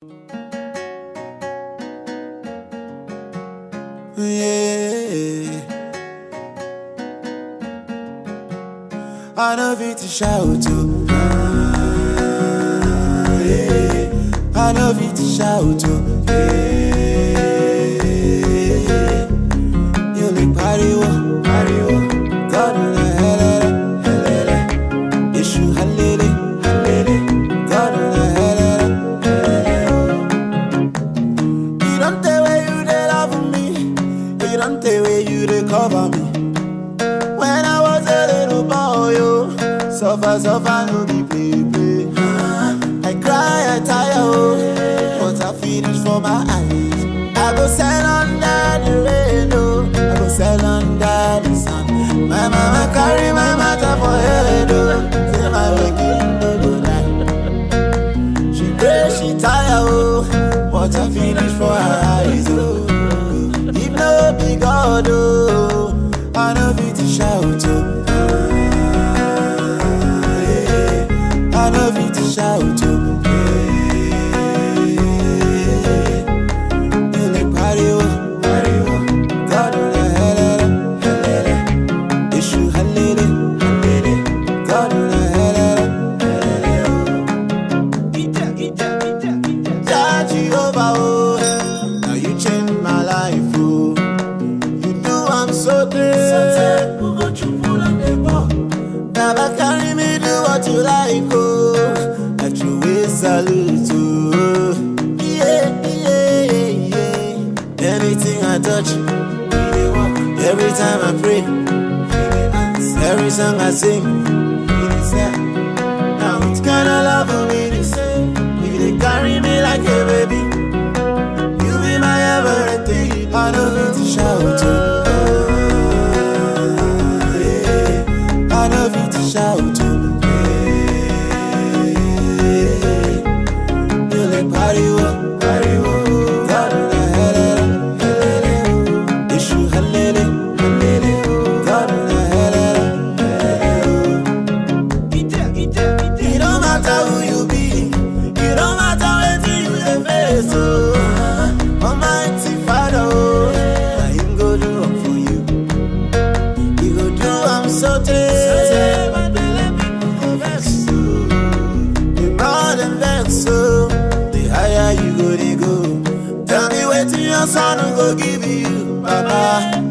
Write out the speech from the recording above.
Yeah. I know fit to shout to. Ah, yeah. I know fit to shout to. Yeah. You like pariwo, pariwo. God na helele, helele. Issue halele, halele. God na helele, helele. You don't tell where you dey love me. You don't tell where you dey cover me. When I was a little boy, yo, suffer, suffer, no be play, play. I cry, I tire, oh, but I finish for my eyes. I go sell under the rain, oh, I go sell under the sun. My mama carry my matter for head, oh, say my waking no go die. She pray, she tire, oh, but I finish for her eyes, oh. If no be God, oh, I know fit to shout, oh. Ah, yeah. I know fit to shout, oh. Yeah. You like pariwo, pariwo. God, oh, la helele, helele. Issue halele, halele. God, oh, la helele, helele, oh. Jah Jehovah, oh, now you change my life, oh. You do I'm so great. Baba carry me do what you like, oh. At your way salute, oh. Yeah, yeah, yeah. Anything I touch, every time I pray, every song I sing. Now it's kinda love for me to say. You they carry me like a baby. You be my everything. I know fit to shout to. I know fit to shout to. You like pariwo, pariwo. God na helele, helele. Issue halele, halele. God na helele, helele. It don't matter who you be, it don't matter wetin you dey face, oh. Almighty Father, oh, na Him go do am for you. He go do am so tey, my belle people go vex, oh. The more dem vex, oh, the higher you go dey go. Tell me wetin your son go give you, Baba.